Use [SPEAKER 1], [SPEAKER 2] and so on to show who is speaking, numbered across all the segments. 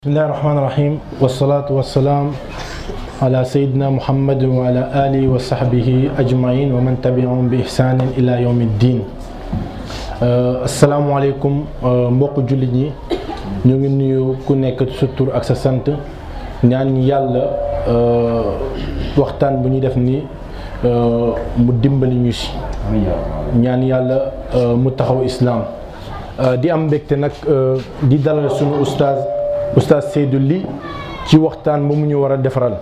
[SPEAKER 1] بسم الله الرحمن الرحيم والصلاة والسلام على سيدنا محمد وعلى آله وصحبه أجمعين ومن تبعهم بإحسان إلى يوم الدين السلام عليكم mbokk jullit ñi ñu ngi nuyu ku nekk sa tur ak sa sant ñaan yàlla waxtaan bu ñuy def ni mu dimbali ñu si ñaan yàlla mu taxaw islaam di am mbégte nag di dalal sunu ustaaz oustaz Seydou Ly ci waxtaan ba mu ñu war a defaral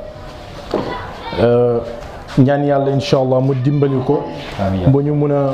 [SPEAKER 1] ñaan yàlla incha allah mu dimbali ko ba ñu mun a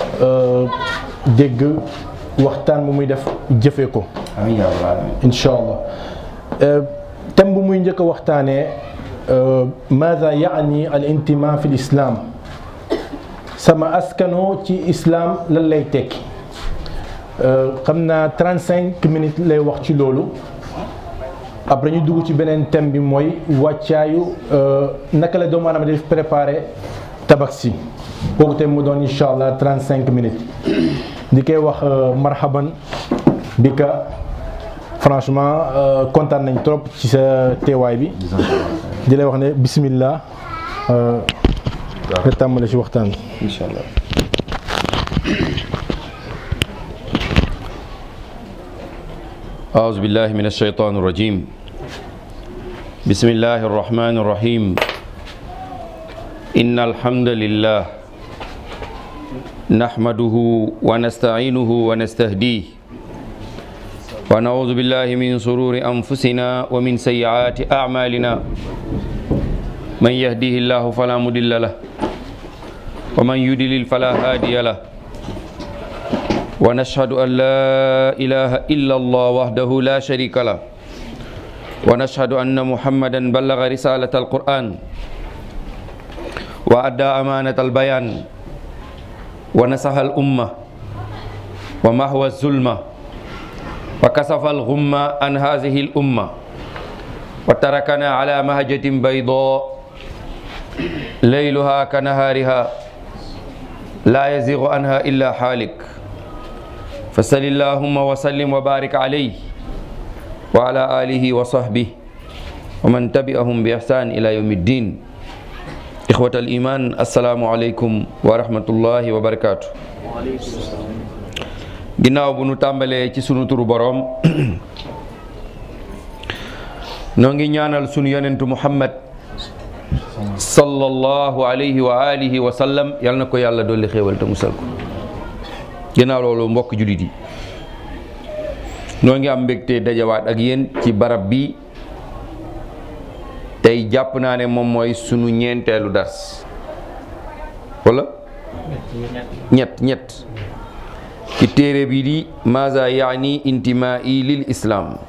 [SPEAKER 1] dégg waxtaan bu muy def jëfe ko incha allah thème bu muy njëkk a waxtaanee maada yaani al intima fi l islam sama askanoo ci islam lan lay tekki xam naa 35 minutes lay wax ci loolu après ñu dugg ci beneen thème bi mooy wàccaayu naka la doomu aadama def préparé tabaski kooku tamit mu doon incha allah 35 minutes di koy wax marhaban bi ka franchement kontaan nañ trop ci sa teewaay bi di lay wax ne bismillah nga tàmbale ci waxtaan bi
[SPEAKER 2] incha allah أعوذ بالله من الشيطان الرجيم بسم الله الرحمن الرحيم إن الحمد لله نحمده ونستعينه ونستهديه ونعوذ بالله من سرور أنفسنا ومن سيئات أعمالنا من يهديه الله فلا مضل له ومن يضلل فلا هادي له ونشهد أن لا إله إلا الله وحده لا شريك له ونشهد أن محمدا بلغ رسالة القرآن وأدى أمانة البيان ونصح الأمة ومحو الظلمة وكسف الغمة عن هذه الأمة وتركنا على مهجة بيضاء ليلها كنهارها لا يزيغ عنها إلا حالك فصل اللهم وسلم وبارك عليه وعلى آله وصحبه ومن تبعهم بإحسان إلى يوم الدين إخوة الإيمان السلام عليكم ورحمة الله وبركاته ginnaaw bu nu tàmbalee ci sunu turu boroom noo ngi ñaanal sunu yonentu Muhammad sallallahu alayhi wa alihi wa sallam yal na ko yàlla dolli xéewal te musal ko ginnaaw loolu mbokk jullit yi noo ngi am mbégte dajawaat ak yéen ci barab bi tey jàpp naa ne moom mooy sunu ñeenteelu dars wala ñett ñett ci téere bi di maza yaani intimai lil islam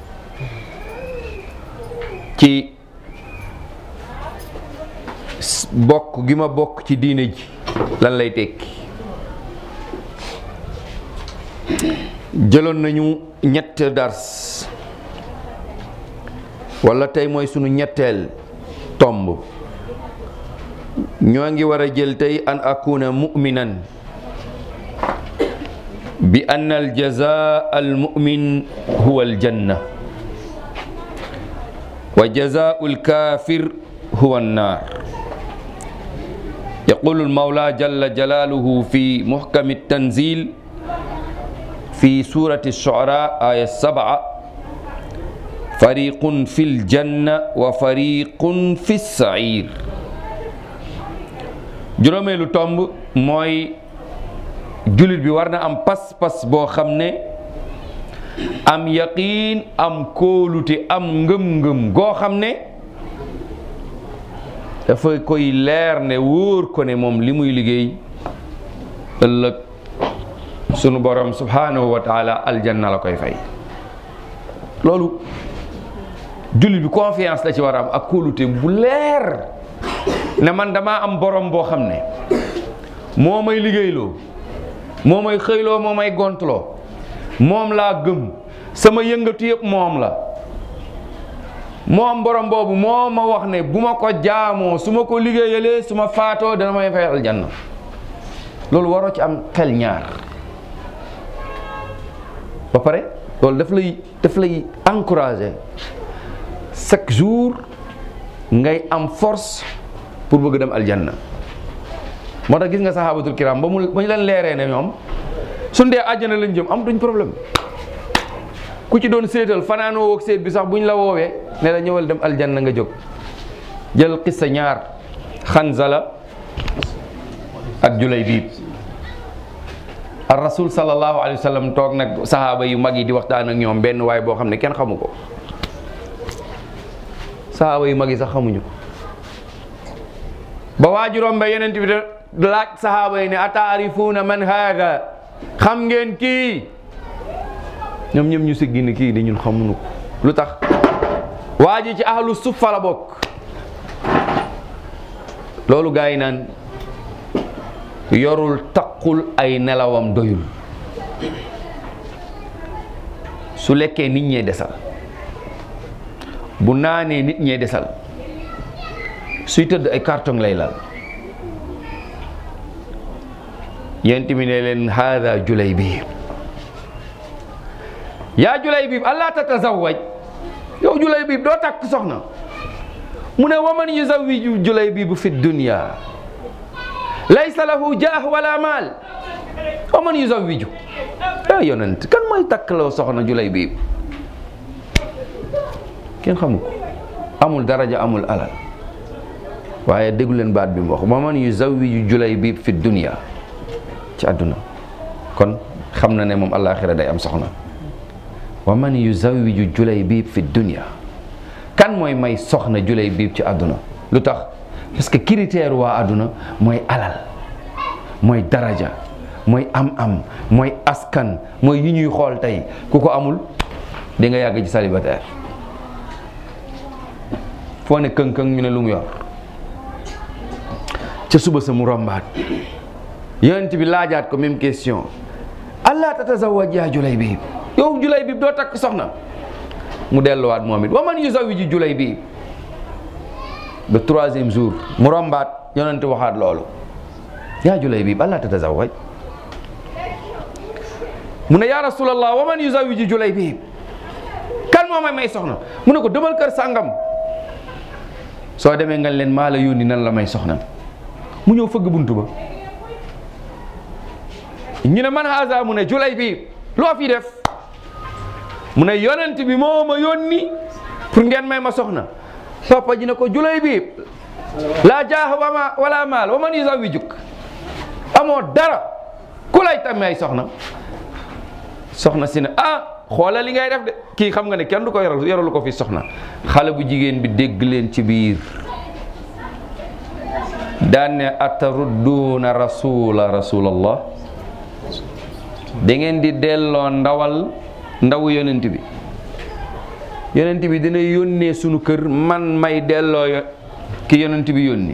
[SPEAKER 2] ci bokk gi ma bokk ci diine ji lan lay tekki jëloon nañu ñett dars wala tey mooy sunu ñetteel tomb ñoo ngi war a jël tey an akuna mu'minan bi anna al jazaa al mu'min huwa al janna wa jazaa'u al kaafir huwa an naar yaqulu al mawla jalla jalaaluhu fi muhkami tanzil في سورة الشعراء آية سبعة فريق في الجنة وفريق في السعير juróomeelu tomb mooy jullit bi war na am pas-pas boo xam ne am yaqiin am kóolute am ngëm-ngëm goo xam ne dafa koy leer ne wóor ko ne moom li muy liggéey ëllëg sunu borom subhanahu wa taala aljanna la koy fay loolu jullit bi confiance la ci war a am ak kóolute bu leer ne man damaa am borom boo xam ne moo may liggéeyloo moo may xëyloo moo may gontloo moom laa gëm sama yëngatu yëpp moom la moom borom boobu moo ma wax ne bu ma ko jaamoo su ma ko liggéeyalee su ma faatoo dana may fay aljanna loolu waroo ci am xel ñaar ba pare loolu daf lay daf lay encourager chaque jour ngay am force pour bëgg dem aljanna moo tax gis nga sahabatul kiram ba mu ba ñu leen leeree ne ñoom suñ dee àjjana lañ jëm am duñ problème ku ci doon séetal fanaanoo woog séet bi sax buñ la woowee ne la ñëwal dem aljanna nga jóg jël xissa ñaar xanzala ak julay biib ar rasul sallallahu alayhi wa sallam toog nag sahaaba yu mag yi di waxtaan ak ñoom benn waay boo xam ne kenn xamu ko sahaaba yu mag yi sax xamuñu ko ba waajuroom ba yeneen bi de laaj sahaaba yi ne ataarifuuna man haada xam ngeen kii ñoom ñoom ñu siggi ni kii di ñun xamuñu ko lu tax waa ji ci ahlu suffa la bokk loolu gaa yi naan yorul taqul ay nelawam doyul su lekkee nit ñee desal bu naanee nit ñee desal suy tëdd ay carton lay lal yent mi ne leen haada julay bi yaa julay bi allah tatazawaj yow julay bi doo takk soxna mu ne waman yuzawiju julay bi bu fi dunya laysa lahu jaah wala maal waman yuzawiju yaa yonent kan mooy takk loo soxna julay bi kenn xamu ko amul daraja amul alal waaye déglu leen baat bi mu wax waman yuzawiju julay bi fi dunya ci àdduna kon xam na ne moom àllaaxira day am soxna wa man yuzawiju julay biib fi dunya kan mooy may soxna julay biib ci àdduna lu tax parce que critère waa àdduna mooy alal mooy daraja mooy am-am mooy askan mooy yi ñuy xool tey ku ko amul di nga yàgg ci célibataire foo ne këng-këng ñu ne lu mu yor ca suba sa mu rombaat yonent bi laajaat ko même question allah tatazawaj yaa julay biib yow julay biib doo takk soxna mu delluwaat moom it wa man yuzawwiju julay biib ba troisième jour mu rombaat yonent waxaat loolu yaa julay biib allah tatazawaj mu ne yaa rasulallah wa man yuzawwiju julay biib kan moo may may soxna mu ne ko demal kër sàngam soo demee nga leen maa la yónni nan la may soxna mu ñëw fëgg buntu ba ñu ne man haza mu ne julay bi loo fi def mu ne yonent bi moo ma yónni pour ngeen may ma soxna papa ji ne ko julay bi laa jaax wama wala maal wa man yuzawijuk amoo dara ku lay tam ay soxna soxna si ne ah xoolal li ngay def de kii xam nga ne kenn du ko yoral yoralu ko fi soxna xale bu jigéen bi dégg leen ci biir daan ne atarudduuna rasula rasulallah da ngeen di delloo ndawal ndawu yonent bi yonent bi dina yónnee sunu kër man may delloo yo- ki yonent bi yónni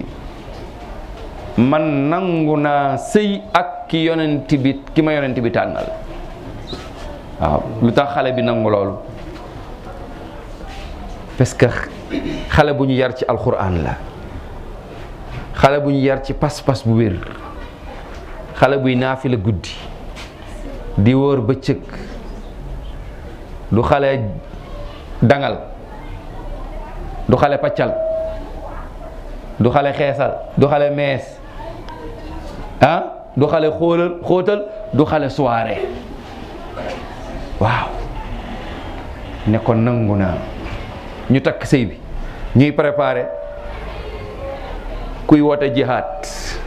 [SPEAKER 2] man nangu naa sëy ak ki yonent bi ki ma yonent bi tànnal waaw lu tax xale bi nangu loolu parce que xale bu ñu yar ci alquran la xale bu ñu yar ci pas-pas bu wér xale buy naafila guddi di wóor bëccëg du xale dangal du xale paccal du xale xeesal du xale mees ah du xale xoolal xóotal du xale soirée waaw ne ko nangu naa ñu takk sëy bi ñuy préparé kuy woote jihaad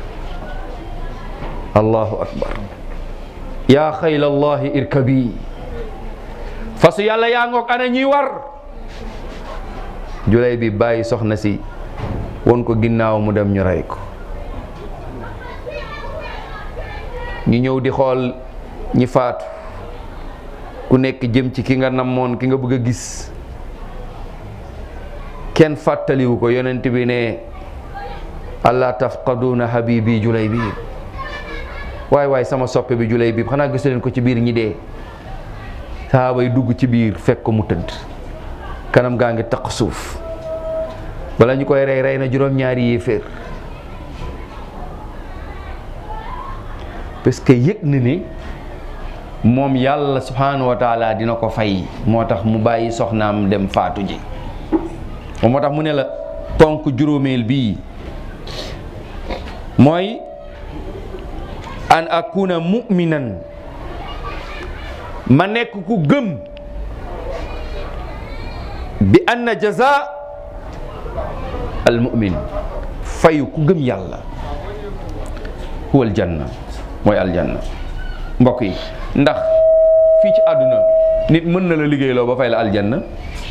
[SPEAKER 2] allahu akbar yaa xaylallahi irkabi fasu yàlla yaa ngoog ana ñuy war julay bi bàyyi soxna si won ko ginnaaw mu dem ñu rey ko ñu ñëw di xool ñi faatu ku nekk jëm ci ki nga namoon ki nga bëgg a gis kenn fàttaliwu ko yonent bi ne allah tafqaduuna habibi julay bi waay waay sama soppe bi julay bi xanaa gisu leen ko ci biir ñi dee sahaaba yi dugg ci biir fekk ko mu tëdd kanam gaa ngi taq suuf bala ñu koy rey rey na juróom-ñaari yéeféer parce que yëg na ni moom yàlla subhanahu wa taala dina ko fay moo tax mu bàyyi soxnaam dem faatu ji moom moo tax mu ne la ponk juróomeel bii mooy an akuna mu'minan ma nekk ku gëm bi anna jaza al mu'min fayu ku gëm yàlla huwa al janna mooy aljanna mbokk yi ndax fii ci àdduna nit mën na la liggéeyloo ba fay la aljanna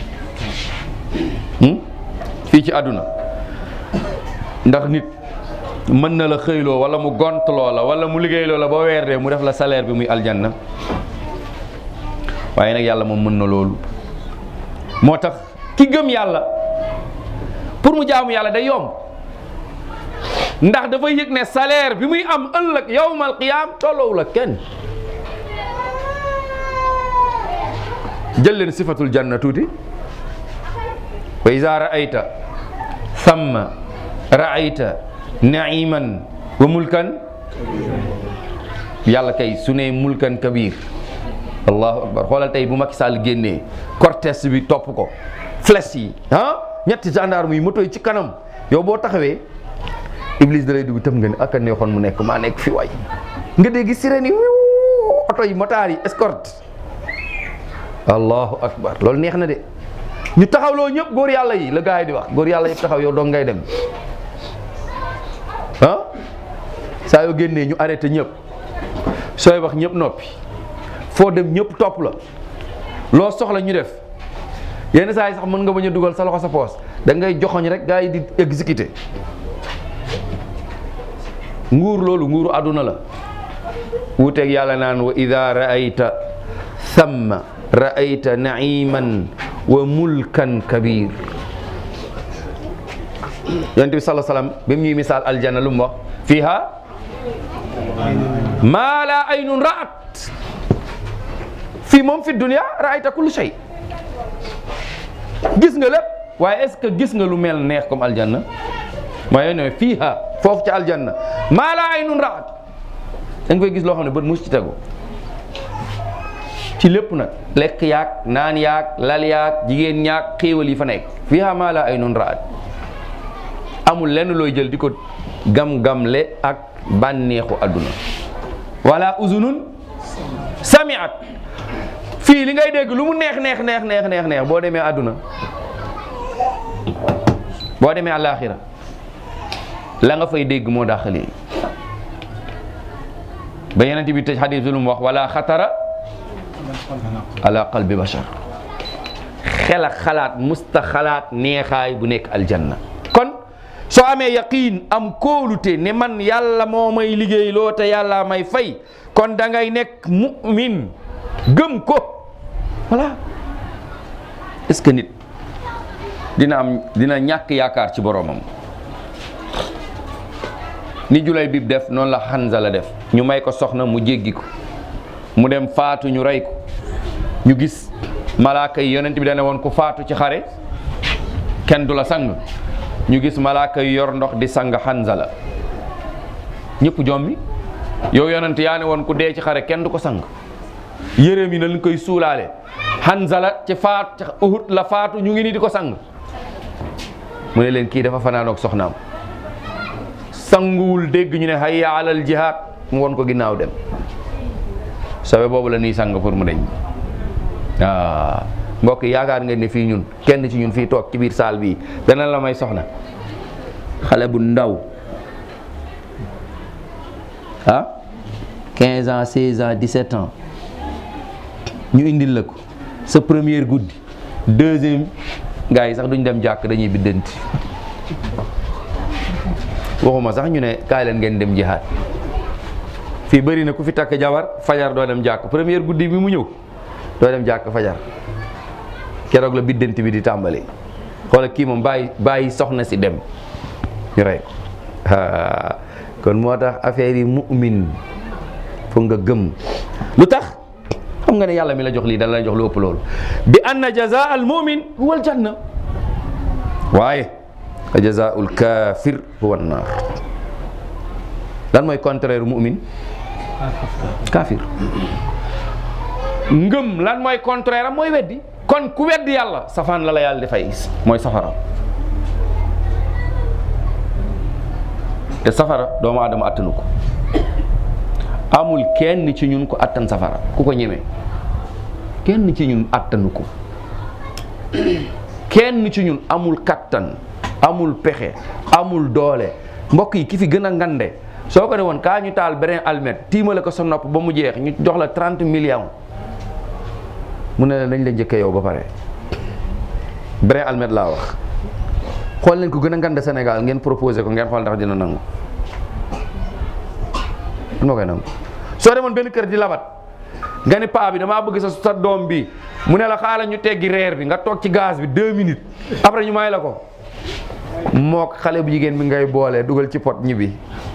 [SPEAKER 2] fii ci àdduna ndax nit mën na la xëyloo wala mu gontloo la wala mu liggéeyloo la ba weer dee mu def la salaire bi muy aljanna waaye nag yàlla moom mën na loolu moo tax ki gëm yàlla pour mu jaamu yàlla day yomb ndax dafa yëg ne salaire bi muy am ëllëg yawmal qiyaam tolloowul ak kenn jël leen sifatul janna tuuti wa iza raayta thamma raayta naiman wa mulkan yàlla kay su ne mulkan kabir allahu akbar xoolal tey bu Macky Sall génnee cortège bi topp ko flèche yi ah ñetti gendarme yi moto yi ci kanam yow boo taxawee Iblis da lay dugg tëm nga ne ak a neexoon mu nekk maa nekk fi waay nga dégg sirène yi oto yi motaar yi escorte allahu akbar loolu neex na de ñu taxawloo ñëpp góor yàlla yi la gars yi di wax góor yàlla yëpp taxaw yow dong ngay dem ah saa yoo génnee ñu arrêté ñëpp sooy wax ñëpp noppi foo dem ñëpp topp la loo soxla ñu def yenn saa yi sax mën nga bañ a dugal sa loxo sa poos da ngay joxoñ rek gars yi di exécuté nguur loolu nguuru àdduna la wuuteeg yàlla naan wa ida raayta thamma raayta naiman wa mulkan kabir yonent bi sala salaam bi mu ñuy misaal aljanna lu mu wax fiha maa la aynun raat fii moom fi dunia raayta kulli shay gis nga lépp waaye est ce que gis nga lu mel neex comme aljanna mooy ne fiiha foofu ci aljanna maa la aynun raat da nga koy gis loo xam ne bët mus ci tegu ci lépp nag lekk yaag naan yaag lal yaag jigéen ñaag xéewal yi fa nekk fiiha maa la aynun raat amul lenn looy jël di ko gam-gamle ak bànneexu àdduna wala uzunun samiat fii li ngay dégg lu mu neex neex neex neex neex neex boo demee àdduna boo demee àllaaxira la nga fay dégg moo dàqali ba yeneen bi tëj xadis bi lu mu wax wala xatara ala qalbi bashar xel ak xalaat musta xalaat neexaay bu nekk aljanna kon soo amee yaqiin am kóolute ne man yàlla moo may liggéey loo te yàlla may fay kon da ngay nekk mu'min gëm ko voilà est-ce que nit dina am dina ñàkk yaakaar ci boromam ni julay bib def noonu la Hanza la def ñu may ko soxna mu jéggi ko mu dem faatu ñu rey ko ñu gis malaaka yi yonent bi dane woon ku faatu ci xare kenn du la sang ñu gis malaaka yi yor ndox di sang Hanza la ñëpp jommi yow yonent yaa ne woon ku dee ci xare kenn du ko sang yéreem yi na lañ koy suulaale Hanza la ci faat ci Uhud la faatu ñu ngi nii di ko sang mu ne leen kii dafa fanaanoog soxnaam sanguwul dégg ñu ne hayya alal jihaad mu won ko ginnaaw dem sawe boobu la nii sang pour mu deñ waaw mbokk yi yaakaar ngeen ne fii ñun kenn ci ñun fii toog ci biir saal bii dana la may soxna xale bu ndaw ah 15 ans 16 ans 17 ans ñu indil la ko sa première guddi deuxième gars yi sax duñ dem jàkk dañuy biddanti waxuma sax ñu ne kaay leen ngeen dem jihaad fii bëri na ku fi takk jabar fajar doo dem jàkk première guddi bi mu ñëw doo dem jàkk fajar keroog la biddanti bi di tàmbali xoola kii moom bàyyi bàyyi soxna si dem ñu rey ko kon moo tax affaire yi mu'min foog nga gëm lu tax xam nga ne yàlla mi la jox lii dana la jox lu ëpp loolu bi anna jazaa al mu'min huwa al janna waaye wa jazaa'ul kaafir huwa naar lan mooy contraire mu'min kaafir ngëm lan mooy contraire am mooy weddi kon ku weddi yàlla safaan la la yàlla di fay mooy safara te safara doomu aadama attanu ko amul kenn ci ñun ko attan safara ku ko ñemee kenn ci ñun attanu ko kenn ci ñun amul kattan amul pexe amul doole mbokk yi ki fi gën a ngande soo ko ne woon kaa ñu taal beneen almet tiimale ko sa nopp ba mu jeex ñu jox la 30 millions mu ne la dañ la njëkkee yow ba pare beneen almet laa wax xool leen ko gën a ngande Sénégal ngeen proposé ko ngeen xool ndax dina nangu moo koy nangu soo demoon benn kër di labat nga ni paa bi damaa bëgg sa sa doom bi mu ne la xaaral ñu teggi reer bi nga toog ci gaz bi deux minutes après ñu may la ko mook xale bu jigéen bi ngay boole dugal ci pot ñibbi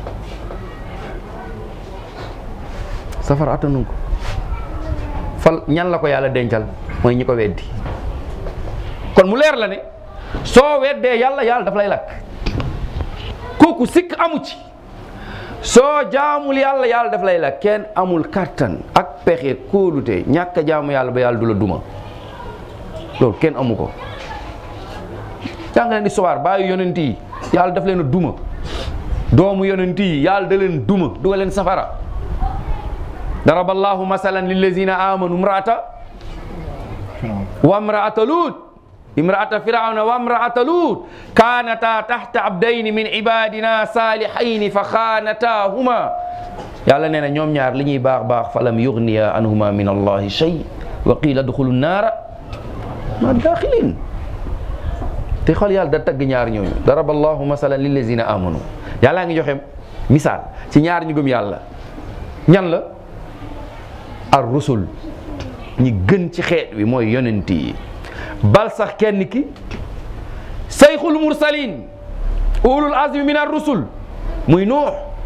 [SPEAKER 2] safara attanu ko fal ñan la ko yàlla dencal mooy ñi ko weddi kon mu leer la ne soo weddee yàlla yàlla daf lay lakk kooku sikk amu ci soo jaamul yàlla yàlla daf lay lakk kenn amul kàttan ak pexe kóolute ñàkk a jaamu yàlla ba yàlla du la duma loolu kenn amu ko jàng leen histoire bàyyi yonent yi yàlla daf leen a duma doomu yonent yi yàlla da leen duma dugal leen safara daraba allahu masalan lillazina amanu imraata wa imraata lut imraata firawna wa imraata lut kanata tahta abdayni min ibadina salihayni fa xaanatahuma yàlla nee na ñoom ñaar li ñuy baax baax falam yugniya anhuma min allahi shay wa qila dxulu naara ma daxilin te xool yàlla da tagg ñaar ñooñu daraba allahu masalan lillazina amanu yàllaa ngi joxe misaal ci ñaar ñu gëm yàlla ñan la ar rusul ñi gën ci xeet wi mooy yonent yi bal sax kenn ki sayxul mursalin ulul azmi min ar rusul muy nuux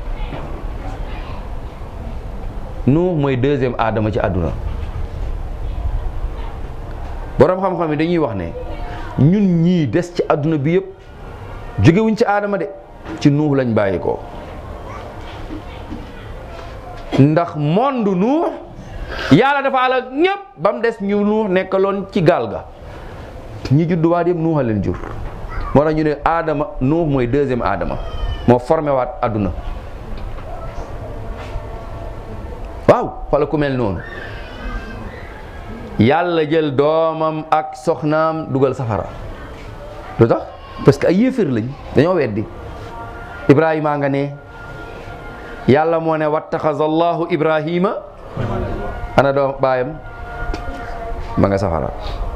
[SPEAKER 2] nuux mooy deuxième aadama ci àdduna boroom xam-xam yi dañuy wax ne ñun ñii des ci àdduna bi yëpp jógewuñ ci aadama de ci nuux lañ bàyyi ko ndax monde nuux yàlla dafa ala ñëpp ba mu des ñu nuux nekkaloon ci gaal ga ñi judduwaat yëpp nuuxa leen jur moo tax ñu ne aadama nuux mooy deuxième aadama moo formé waat àdduna waaw wala ku mel noonu yàlla jël doomam ak soxnaam dugal safara lu tax parce que ay yéeféer lañ dañoo weddi ibrahima nga ne yàlla moo ne wattaxaza allahu ibrahima ana doom baayam ma nga safara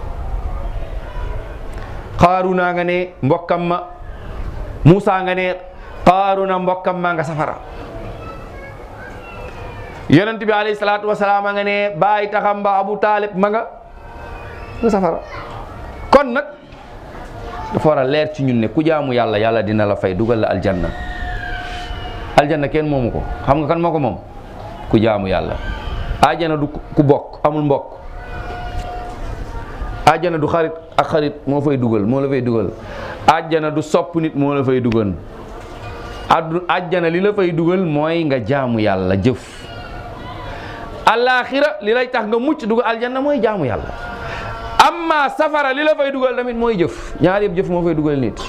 [SPEAKER 2] xaaruna nga ne mbokkam ma Muusa nga ne xaaruna mbokkam ma nga safara yonent bi alayhi salaatu wasalaam nga ne bàyyi taxam ba Abu Taalib ma nga nga safara kon nag dafa war a leer ci ñun ne ku jaamu yàlla yàlla dina la fay dugal la aljanna aljanna kenn moomu ko xam nga kan moo ko moom ku jaamu yàlla ajjana du ku bokk amul mbokk ajjana du xarit ak xarit moo fay dugal moo la fay dugal ajjana du sopp nit moo la fay dugal addu ajjana li la fay dugal mooy nga jaamu yàlla jëf alaaxira li lay tax nga mucc dugal aljanna mooy jaamu yàlla amma safara li la fay dugal tamit mooy jëf ñaar yëpp jëf moo fay dugal nit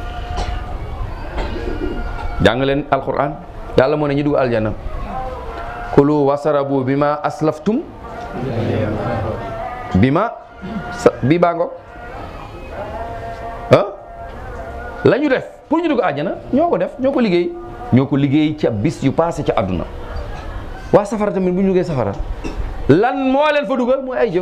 [SPEAKER 2] jàng leen alquran yàlla moo ne ñu dugg aljanna kulu wasarabu bi ma aslaftum bi ma sa bi baa ngoog ah la ñu def pour ñu dugg àjjana ñoo ko def ñoo ko liggéey ñoo ko liggéey ca bis yu passé ca àdduna waa safara tamit bu ñu duggee safara lan moo leen fa dugal mooy ay jëf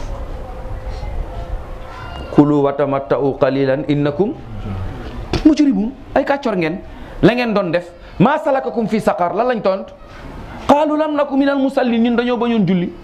[SPEAKER 2] kulu wa tamatta'u qalilan innakum mujrimun ay kàccor ngeen la ngeen doon def maa salakakum fi saqar lan lañ tont qaalu lam naku minal musallin ñun dañoo bañoon julli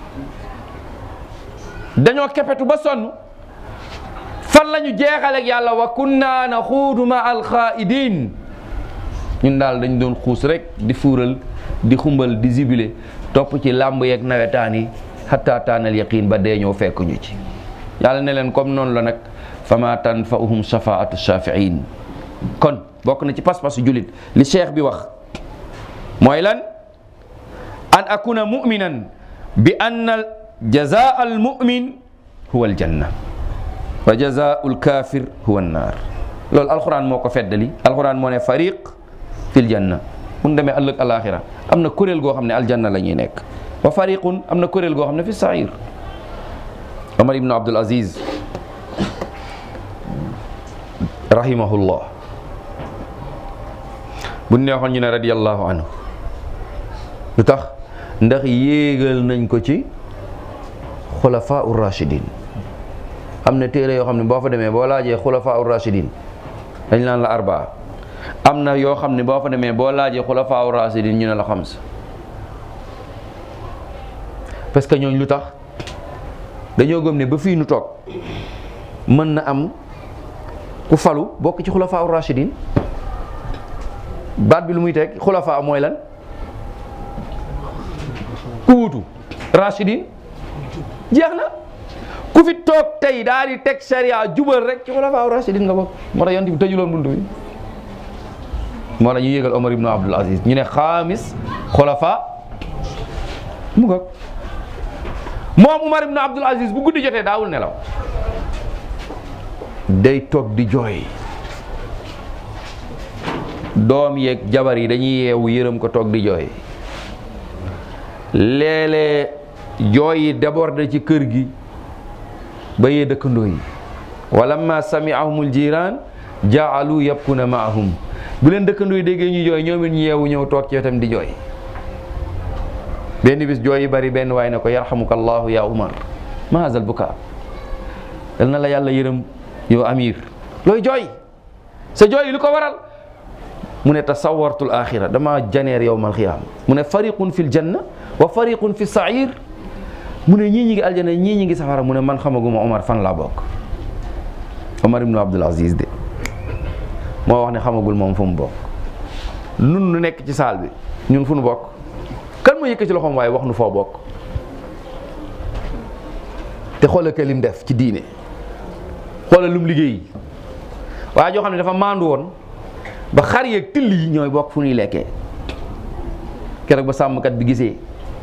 [SPEAKER 2] dañoo kepetu ba sonn fan la ñu jeexaleeg yàlla wa kunna naxuudu ma alxaidin ñun daal dañ doon xuus rek di fuural di xumbal di zibile topp ci làmb yeeg nawetaan yi xatta taanal yaqin ba dee ñoo fekk ñu ci yàlla ne leen comme noonu la nag fama tanfa'uhum shafaatu shafiin kon bokk na ci pas-pasu jullit li cheikh bi wax mooy lan an akuna muminan bi anna jazaa al mumin huwa aljanna wa jazaau lkafir huwa annaar loolu alquran moo ko feddali alquran moo ne fariq fil janna bu ñu demee ëllëg alaxira am na kuréel goo xam ne aljanna la ñuy nekk wa fariqun am na kuréel goo xam ne fi sair Omar ibnu Abdul Aziz rahimahullah bu neexoon ñu ne radiyallahu anhu lu tax ndax yéegal nañ ko ci xulafaa ur rashidin am na téere yoo xam ne boo fa demee boo laajee xulafaa ur rashidin dañ naan la arbaa am na yoo xam ne boo fa demee boo laajee xulafaa ur rashidin ñu ne la xams parce que ñooñ lu tax dañoo gëm ne ba fii nu toog mën na am ku falu bokk ci xulafaa ur rashidin baat bi lu muy teg xulafaa mooy lan ku wutu rashidin jeex na ku fi toog tey daal di teg sharia jubal rek ci xulafaa rashidin nga bokk moo tax yonent bi tëjuloon buntu bi moo tax ñu yégal Omar ibnu Abdul Aziz ñu ne xaamis xulafaa mu ngoog moom Omar ibnu Abdul Aziz bu guddi jotee daawul nelaw day toog di jooy doom yeeg jabar yi dañuy yeewu yërëm ko toog di jooy léeg-léeg jooy yi déborde ci kër gi ba yee dëkkandoo yi walamma sami'ahumul jiraan jaalu yabkuna maahum bu leen dëkkandoo yi déggee ñu jooy ñoom it ñu yeewu ñëw toog ci wetam di jooy benn bis jooy yi bari benn waay ne ko yarhamuka allahu ya umar ma hazal buka dal na la yàlla yërëm yow amir looy jooy sa jooy yi lu ko waral mu ne tasawartul axira dama janeer yowmal xiyaam mu ne fariqun fil janna wa fariqun fi sair mu ne ñii ñi ngi aljana ñii ñi ngi safara mu ne man xamaguma Omar fan laa bokk Omar ibnu Abdul Aziz de moo wax ne xamagul moom fu mu bokk nun nu nekk ci saal bi ñun fu nu bokk kan moo yëkk ci loxoom waaye wax nu foo bokk te xoolal ka lim def ci diine xoolal lum liggéey waaye joo xam ne dafa maandu woon ba xar yeeg till yi ñooy bokk fu ñuy lekkee keroog ba sàmmkat bi gisee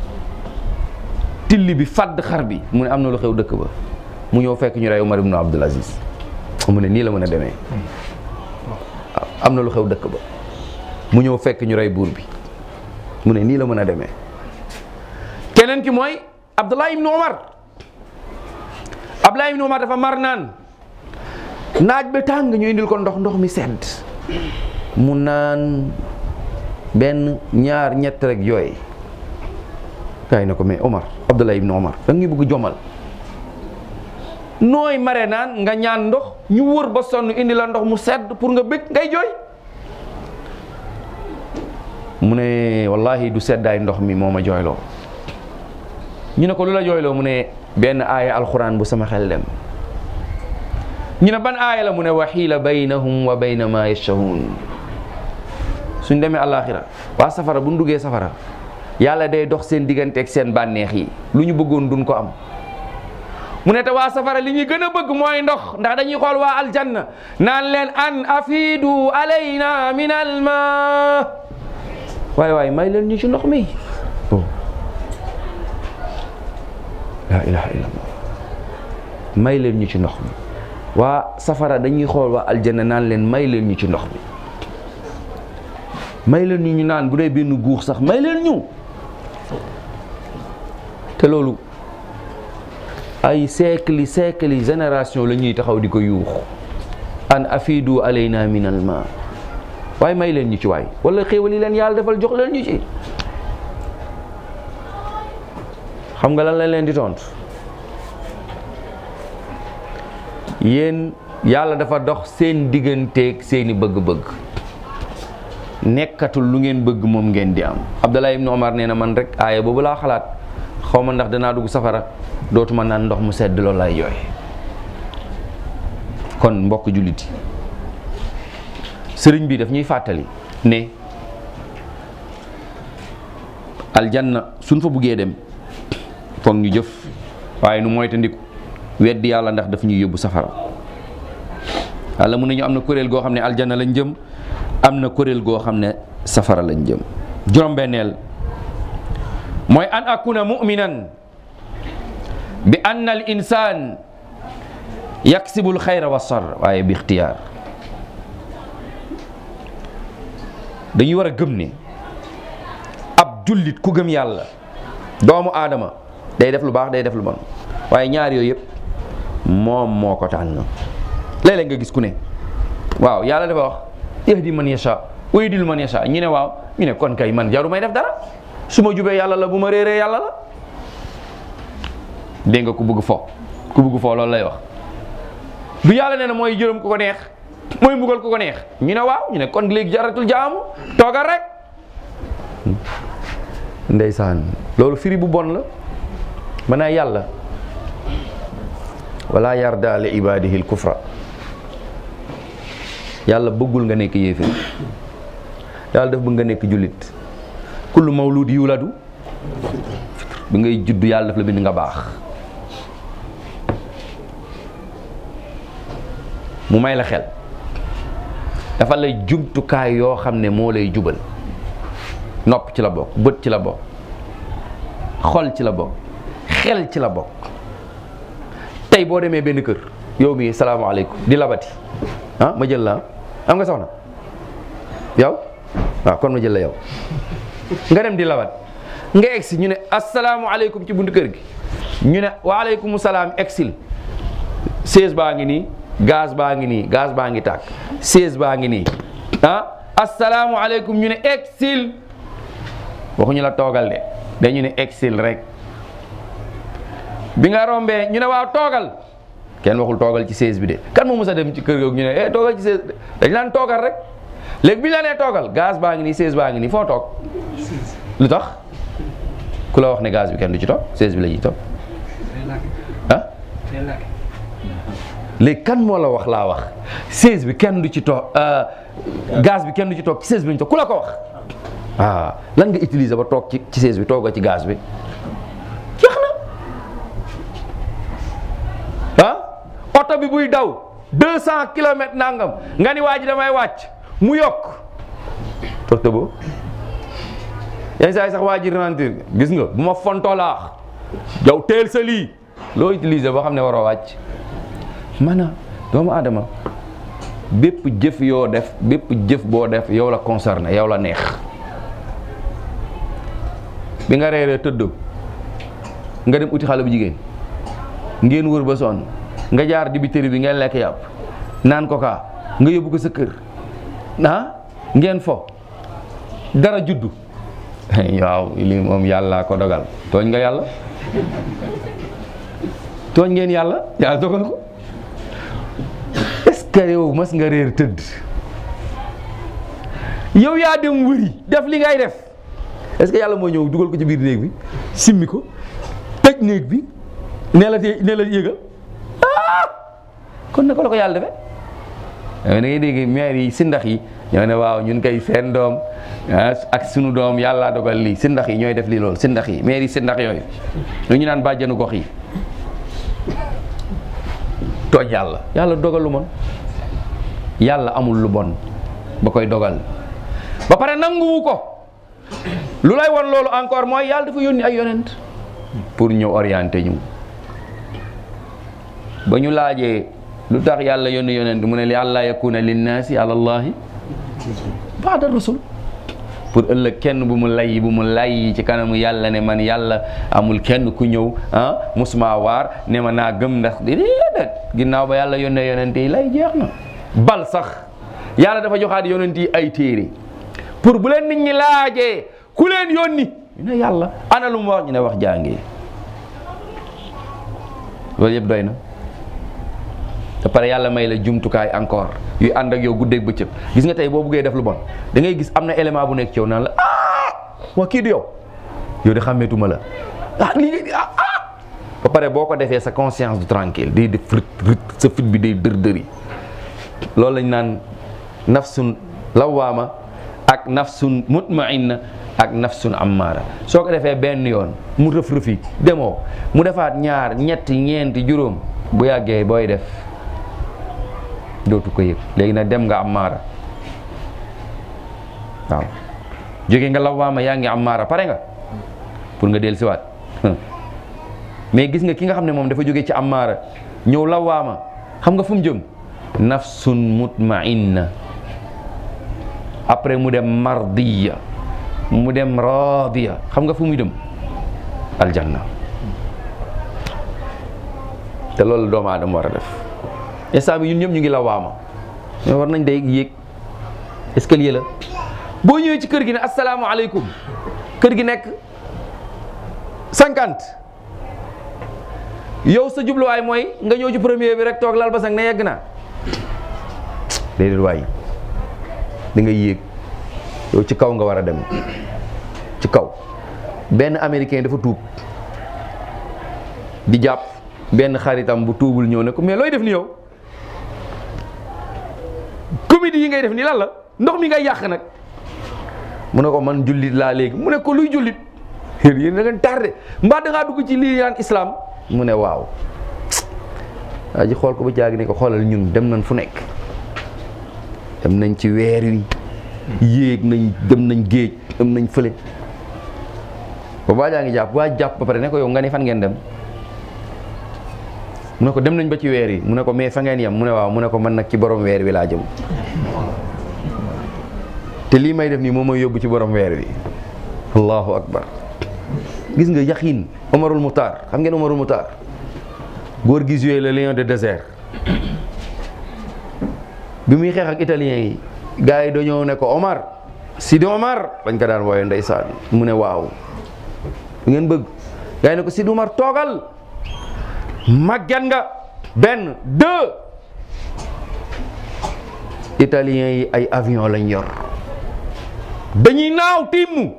[SPEAKER 2] till bi fàdd xar bi mu ne am na lu xew dëkk ba mu ñëw fekk ñu rey Omar ibnu Abdul Aziz mu ne nii la mën a demee am na lu xew dëkk ba mu ñëw fekk ñu rey buur bi mu ne nii la mën a demee keneen ki mooy Abdullah ibnu Omar Abdullah ibnu Omar dafa mar naan naaj ba tàng ñu indil ko ndox ndox mi sedd mu naan benn ñaar ñett rek yooy kaay na ko mais Omar Abdullah ibn Omar da nga bëgg jomal nooy mare naan nga ñaan ndox ñu wër ba sonn indi la ndox mu sedd pour nga bëgg ngay jooy mu ne wallahi du seddaay ndox mi moo ma jooyloo ñu ne ko lu la jooyloo mu ne benn aaya alxuraan bu sama xel dem ñu ne ban aaya la mu ne waxiila baynahum wa bayna ma yashahun suñ demee àllaaxira waa safara bu ñu duggee safara yàlla day dox seen diggante ak seen bànneex yi lu ñu bëggoon duñ ko am mu ne te waa safara li ñuy gën a bëgg mooy ndox ndax dañuy xool waa aljanna naan leen an afidu alayna min alma waaye waaye may leen ñu ci ndox mi la ilaha illallah may leen ñu ci ndox mi waa safara dañuy xool waa aljanna naan leen may leen ñu ci ndox mi may leen ñu ñu naan bu dee benn guux sax may leen ñu te loolu ay siècle siècle génération la ñuy taxaw di ko yuux an afidu alayna min al ma waaye may leen ñu ci waay wala xéewal yi leen yàlla defal jox leen ñu ci xam nga lan lañ leen di tontu yéen yàlla dafa dox seen digganteeg seeni bëgg-bëgg nekkatul lu ngeen bëgg moom ngeen di am Abdallah ibn Omar nee na man rek aaya boobu laa xalaat xaw ma ndax danaa dugg safara dootuma naan ndox mu sedd loolu lay jooy kon mbokk julliti sëriñ bi daf ñuy fàttali ne aljanna suñ fa buggee dem foog ñu jëf waaye nu moytandiku weddi yàlla ndax daf ñuy yóbbu safara yàlla mun nañu am na kuréel goo xam ne aljanna lañ jëm am na kuréel goo xam ne safara lañ jëm juróom-benneel mooy an akuna muminan bi anna al insan yaksibul xayra wa sar waaye bi ixtiyaar dañuy war a gëm ne ab jullit ku gëm yàlla doomu aadama day def lu baax day def lu bon waaye ñaar yooyu yëpp moom moo ko tànn léeg-léeg nga gis ku ne waaw yàlla dafa wax yahdi man yasha wa yudil man yasha ñu ne waaw ñu ne kon kay man jaru may def dara su ma jubee yàlla la bu ma réeree yàlla la dégg nga ku bëgg fo ku bëgg fo loolu lay wax du yàlla nee na mooy jërëm ku ko neex mooy mbugal ku ko neex ñu ne waaw ñu ne kon léegi jaratul jaamu toogal rek ndeysaan loolu firi bu bon la manaa yàlla wala yarda li ibadihi l kufra yàlla bëggul nga nekk yéeféer yàlla daf bëgg nga nekk jullit kullu mawlud yuladu bi ngay judd yàlla daf la bind nga baax mu may la xel dafa lay jumtukaay yoo xam ne moo lay jubal nopp ci la bokk bët ci la bokk xol ci la bokk xel ci la bokk tey boo demee benn kër yow mii salaamaaleykum di labati ah ma jël la am nga soxna yow waaw kon ma jël la yow nga dem di labat nga egsi ñu ne asalaamualeykum ci buntu kër gi ñu ne waaleykum salaam egsil seize baa ngi nii gaz baa ngi nii gaz baa ngi tàkk seize baa ngi nii ah asalaamualeykum ñu ne egsil waxuñu la toogal de dañu ne exil rek bi nga rombee ñu ne waaw toogal kenn waxul toogal ci seize bi de kan moo mës a dem ci kër googu ñu ne eh toogal ci seize dañ naan toogal rek léegi bi ñu la nee toogal gaz baa ngi nii seize baa ngi nii foo toog lu tax ku la wax ne gaz bi kenn du ci toog seize bi la ñuy toog ah léegi kan moo la wax laa wax seize bi kenn du ci toog gaz bi kenn du ci toog ci seize bi la ñu toog ku la ko wax ah lan nga utiliser ba toog ci ci seize bi toog ci gaz bi jeex na ah oto bi buy daw deux cent kilomètres nangam nga ni waa ji damay wàcc mu yokk toog tëboo yenn saa yi sax waa ji ralentir gis nga bu ma fontoo laax yow teel sa lii loo utiliser boo xam ne waroo wàcc maanaam doomu aadama bépp jëf yoo def bépp jëf boo def yow la concerné yow la neex bi nga reeree tëdd nga dem uti xale bu jigéen ngeen wër ba sonn nga jaar dibiteri bi ngeen lekk yàpp naan ko kaa nga yóbbu ko sa kër ah ngeen fo dara juddu waaw lii moom yàlla ko dogal tooñ nga yàlla tooñ ngeen yàlla yàlla dogal ko est-ce que yow mas nga réer tëdd yow yaa dem wëri def li ngay def est-ce que yàlla moo ñëw dugal ko ci biir néeg bi simmi ko tëj néeg bi nee la tee nee la yëgal ah kon naka la ko yàlla defee da ngay dégg maire yi si ndax yi ñoo ne waaw ñun kay seen doom ak sunu doom yàlla dogal lii si ndax yi ñooy def lii loolu si ndax yi maire yi si ndax yooyu lu ñu naan bàjjanu gox yi tooñ yàlla yàlla dogal lu mon yàlla amul lu bon ba koy dogal ba pare nanguwu ko lu lay won loolu encore mooy yàlla dafa yónni ay yonent pour ñëw orienté ñu ba ñu laajee lu tax yàlla yónni yonent mu ne li àllaa yakuna linnaasi ala allahi baada rasul pour ëllëg kenn bu mu lay bu mu lay ci kanamu yàlla ne man yàlla amul kenn ku ñëw ah musuma waar ne ma naa gëm ndax déedéet ginnaaw ba yàlla yónnee yonent yi lay jeex na bal sax yàlla dafa joxaat yonent yi ay téere pour bu leen nit ñi laajee ku leen yónni ñu ne yàlla ana lu mu wax ñu ne wax jàngee loolu yëpp doy na te pare yàlla may la jumtukaay encore yuy ànd ak yow guddeeg bëccëg gis nga tey boo buggee def lu bon da ngay gis am na élément bu nekk ci yow naan la ah waa kii du yow yow de xàmmeetuma la ah lii ah ah ba pare boo ko defee sa conscience du tranquille day def rit rit sa fit bi day dër dëri loolu lañ naan nafsun lawaama ak nafsun mutmainna ak nafsun ammaara soo ko defee benn yoon mu rëf rëfi demoo mu defaat ñaar ñetti ñeenti juróom bu yàggee booy def dootu ko yëg léegi nag dem nga ammaara waaw jóge nga lawaama yaa ngi ammaara pare nga pour nga del siwaat mais gis nga ki nga xam ne moom dafa jóge ci ammaara ñëw lawaama xam nga fu mu jëm nafsun mutmainna après mu dem mardiya mu dem radiya xam nga fu muy dem aljanna te loolu doomu aadama war a def instant bi ñun ñëpp ñu ngi la waama mais war nañ day yéeg escalier la boo ñëwee ci kër gi ne asalaamaaleykum kër gi nekk cinquante yow sa jubluwaay mooy nga ñëw ci premier bi rek toog lal basang ne yegg naa déedéet waay da nga yéeg yow ci kaw nga war a dem ci kaw benn américain dafa tuub di jàpp benn xaritam bu tuubul ñëw ne ko mais looy def ni yow comédie yi ngay def ni lan la ndox mi ngay yàq nag mu ne ko man jullit laa léegi mu ne ko luy jullit yéen da ngeen tardé mbaa da ngaa dugg ci lii naan islam mu ne waaw waa ji xool ko ba jaagi ne ko xoolal ñun dem nañ fu nekk dem nañ ci weer wi yéeg nañ dem nañ géej dem nañ fële ba waa jaa ngi jàpp waa jàpp ba pare ne ko yow nga ne fan ngeen dem mu ne ko dem nañ ba ci weer yi mu ne ko mais fa ngeen yem mu ne waaw mu ne ko man nag ci borom weer wi laa jëm te lii may def nii moom mooy yóbbu ci borom weer wi allahu akbar gis nga yaxin Omarul Moutar xam ngeen Omarul Moutar góor gi joué le lion de désert bi muy xeex ak italien yi gars yi dañoo ne ko Omar Sidi Omar bañ ko daan wooye ndeysaan mu ne waaw lu ngeen bëgg gars yi ne ko Sidi Omar toogal màgget nga benn deux italiens yi ay avion lañ yor dañuy naaw tiimu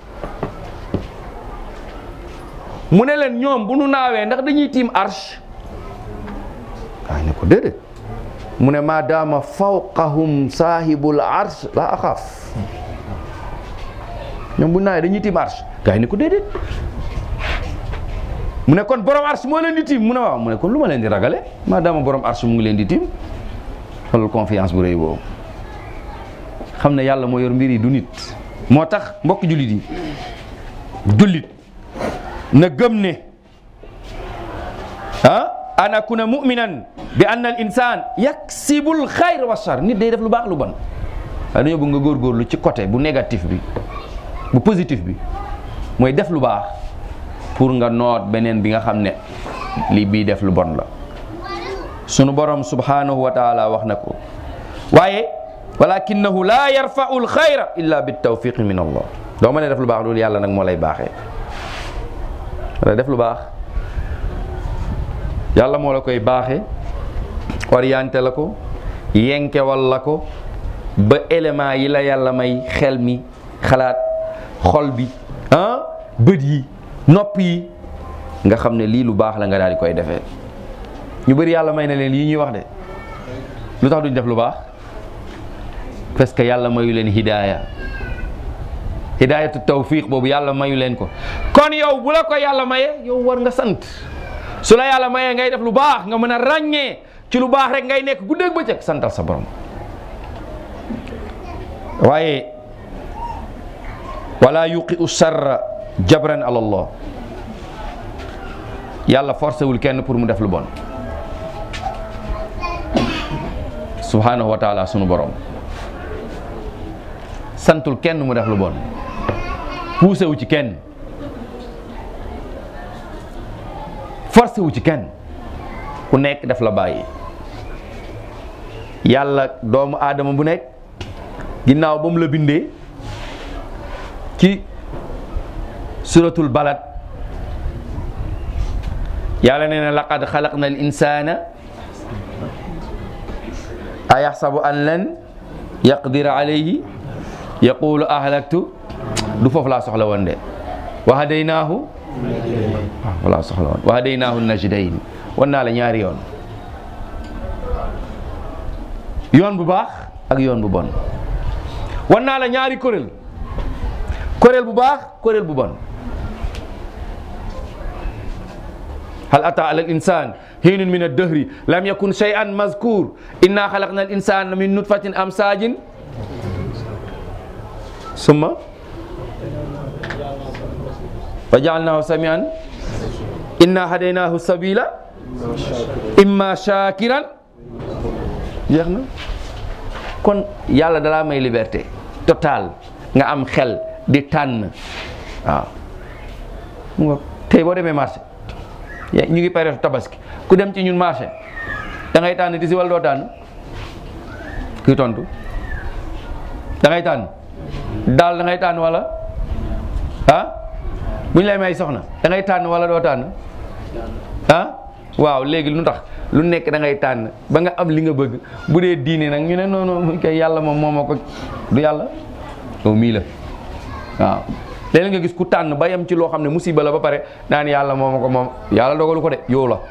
[SPEAKER 2] mu ne leen ñoom bu nu naawee ndax dañuy tiim arche waaye ne ko déedéet mu ne maadaama fawqahum saahibul arsh la axaaf ñoom bu nu naawee dañuy tiim arche gaa yi ne ko déedéet mu ne kon borom arche moo leen di tiim mu ne waaw mu ne kon lu ma leen di ragale maadaama borom arche mu ngi leen di tiim xoolal confiance bu rëy boobu xam ne yàlla moo yor mbir yi du nit moo tax mbokk jullit yi jullit na gëm ne ah an akuna muminan bi anna al insan yaksibul xayr wa shar nit day def lu baax lu bon waaye dañoo bëgg nga góorgóorlu ci côté bu négatif bi bu positif bi mooy def lu baax pour nga noot beneen bi nga xam ne lii bii def lu bon la sunu borom subhanahu wa taala wax na ko waaye walakinahu la yarfau l xayra illa bi tawfiqi min allah doo mën a def lu baax loolu yàlla nag moo lay baaxee wala def lu baax yàlla moo la koy baaxee orienté la ko yenkewal la ko ba élément yi la yàlla may xel mi xalaat xol bi ah bët yi nopp yi nga xam ne lii lu baax la nga daal di koy defee ñu bëri yàlla may na leen yi ñuy wax de lu tax duñ def lu baax parce que yàlla mayu leen hidaaya hidaayatu tawfiq boobu yàlla mayu leen ko kon yow bu la ko yàlla maye yow war nga sant su la yàlla mayee ngay def lu baax nga mën a ràññee ci lu baax rek ngay nekk guddeeg bëccëg santal sa borom waaye wala yuqi u sarra jabran ala allah yàlla forcé wul kenn pour mu def lu bon subhanahu wa taala sunu borom santul kenn mu def lu bon poussé wu ci kenn forcé wu ci kenn ku nekk def la bàyyi yàlla doomu aadama bu nekk ginnaaw ba mu la bindee ci suratul balad yàlla nee na laqad xalaqna al insana a yaxsabu an lan yaqdira alayhi yaqulu ahlaktu du foofu laa soxla woon de wa hadaynaahu waaw laa soxla woon wa hadaynaahu najdayn wan naa la ñaari yoon yoon bu baax ak yoon bu bon wan naa la ñaari kuréel kuréel bu baax kuréel bu bon hal ata ala al insan hiinun min ad-dahri lam yakun shay'an mazkur inna xalaqna al insana min nutfatin amsajin summa wa jaalnahu samian inna hadaynahu sabila imma shakiran jeex na kon yàlla dalaa may liberté total nga am xel di tànn waaw mu nga tey boo demee marché ñu ngi période tabaski ku dem ci ñun marché da ngay tànn tisi wala doo tànn kuy tontu da ngay tànn daal da ngay tànn wala ah bu ñu lay may soxna da ngay tànn wala doo tànn ah waaw léegi lu tax lu nekk da ngay tànn ba nga am li nga bëgg bu dee diine nag ñu ne noonu kay yàlla moom moo ma ko du yàlla yow mii la waaw léeg nga gis ku tànn ba yem ci loo xam ne musiba la ba pare naan yàlla moo ma ko moom yàlla dogalu ko de yow la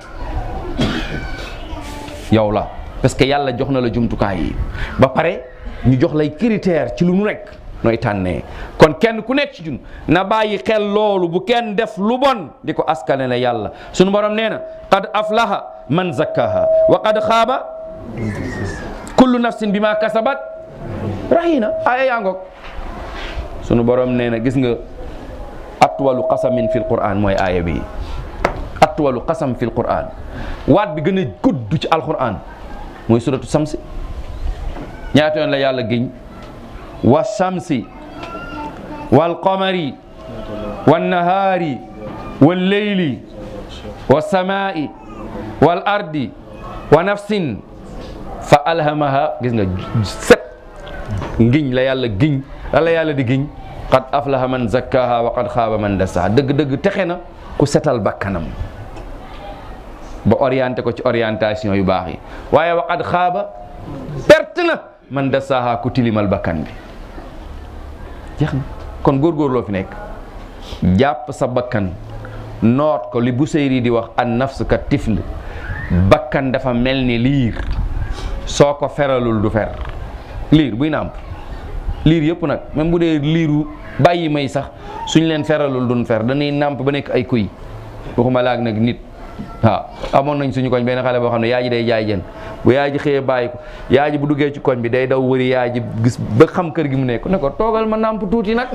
[SPEAKER 2] yow la parce que yàlla jox na la jumtukaay yi ba pare ñu jox lay critère ci lu nu nekk nooy tànnee kon kenn ku nekk ci ñun na bàyyi xel loolu bu kenn def lu bon di ko askane la yàlla sunu borom nee na qad aflaha man zakkaha wa qad xaaba kullu nafsin bima kasabat rahina aya yaa ngoog sunu borom nee na gis nga atwalu qasamin fil quran mooy aaya bi atwalu qasam fil quran waat bi gën a gudd ci alquran mooy suratu samsi ñaata yoon la yàlla giñ wa samsi wal qamari wan nahaari wal leyli wa samaa'i wal ardi wa nafsin fa alhamaha gis nga set ngiñ la yàlla giñ la la yàlla di giñ qad aflaha man zakkaha wa qad xaaba man dassaha dëgg-dëgg texe na ku setal bakkanam ba orienté ko ci orientation yu baax yi waaye wa qad xaaba perte na man dassaha ku tilimal bakkan bi jeex na kon góorgóorloo fi nekk jàpp sa bakkan noot ko li Busayri di wax an nafs ka tifl bakkan dafa mel ni liir soo ko feralul du fer liir buy nàmp liir yëpp nag même bu dee liiru bàyyi may sax suñ leen feralul duñ fer dañuy nàmp ba nekk ay kuy waxuma laag nag nit waaw amoon nañ suñu koñ benn xale boo xam ne yaay ji day jaay jën bu yaay ji xëyee bàyyi ko yaay ji bu duggee ci koñ bi day daw wëri yaay ji gis ba xam kër gi mu nekk ne ko toogal ma nàmp tuuti nag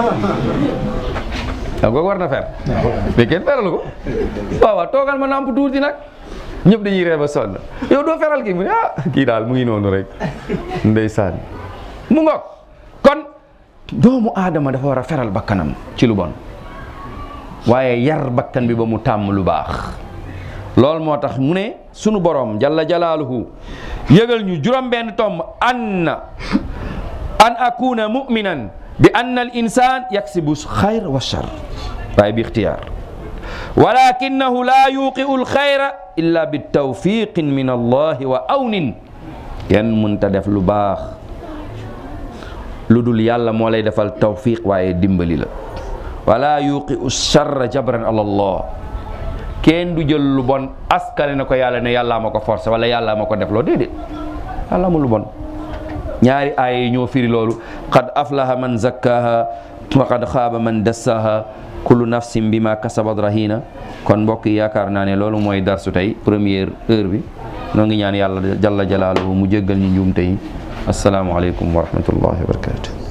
[SPEAKER 2] waaw kooku war na fer mais kenn feralu ko waaw waaw toogal ma nàmp tuuti nag ñëpp dañuy ree ba sonn yow doo feral kii mu ne ah kii daal mu ngi noonu rek ndeysaan mu ngoog kon doomu aadama dafa war a feral bakkanam ci lu bon waaye yar bakkan bi ba mu tàmm lu baax loolu moo tax mu ne sunu borom jalla jalaaluhu yëgal ñu juróom benn tomb anna an akuna muminan bi anna al insan yaksibu xayr wa char waaye bi ixtiyaar walakinahu la yuqiu al xayra illa bi tawfiqin min allahi wa awnin kenn mënta def lu baax lu dul yàlla moo lay defal tawfiq waaye dimbali la wala yuqiu charra jabran ala allah kenn du jël lu bon askane na ko yàlla ne yàllaa ma ko forcé wala yàllaa ma ko def loo déedéet yàlla mu lu bon ñaari aaya yi ñoo firi loolu qad aflaha man zakkaha wa qad xaaba man dassaha kullu nafsin bima kasabat rahina kon mbokk yi yaakaar naa ne loolu mooy darsu tey première heure bi noo ngi ñaan yàlla jalla jalaaluhu mu jéggal ñu njuumte yi asalaamualeykum wa rahmatullahi wa barakatu